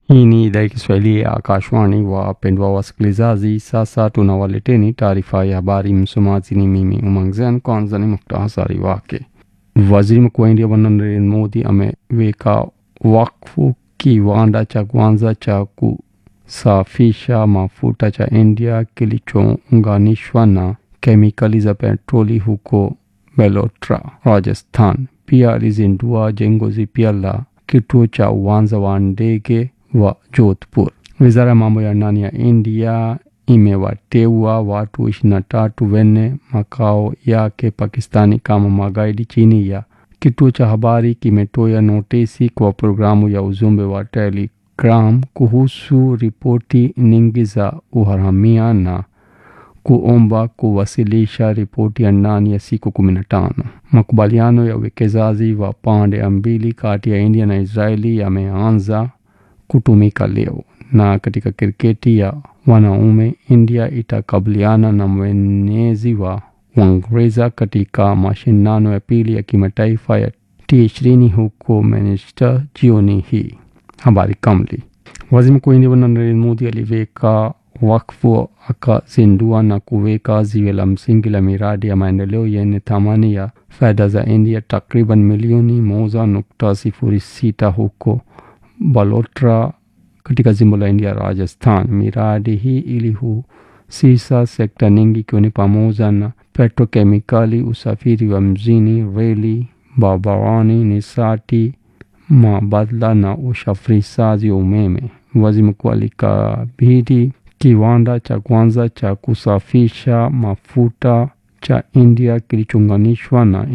Hii ni idhaa ya Kiswahili ya Akashwani. Wapendwa wasikilizaji, sasa tunawaleteni taarifa ya habari. Msomaji ni mimi Umangzen. Kwanza ni muktasari wake. Waziri Mkuu wa India Bwana Narendra Modi ameweka wakfu kiwanda cha kwanza cha kusafisha mafuta cha India kilichounganishwa na kemikali za petroli huko Belotra, Rajasthan. Pia alizindua jengo jipya la kituo cha uwanja wa ndege wa Jodhpur. Wizara ya mambo ya ndani ya India imewateua watu ishirini na tatu wenye makao yake Pakistani kama magaidi chini ya kituo cha habari kimetoa notisi kwa programu ya ujumbe wa Telegram kuhusu ripoti nyingi za uharamia na kuomba kuwasilisha ripoti ya ndani ya siku kumi na tano. Makubaliano ya uwekezaji wa pande mbili kati ya India na Israeli yameanza kutumika leo. Na katika kriketi ya wanaume, India itakabiliana na mwenyeji wa Uingereza katika mashindano ya pili ya kimataifa ya T20 huko Manchester jioni hii. Habari kamili. Waziri Mkuu wa India Bwana Narendra Modi aliweka wakfu akazindua na kuweka ziwe la msingi la miradi ya maendeleo yenye thamani ya fedha za India takriban milioni moja nukta sifuri sita huko Balotra katika jimbo la India Rajasthan. Miradi hii ilihusisha sekta nyingi ikiwa ni pamoja na petrokemikali, usafiri wa mjini, reli, barabarani, nishati mabadala na usafirishaji wa umeme. Waziri mkuu alikabidhi kiwanda cha kwanza cha kusafisha mafuta cha India kilichounganishwa na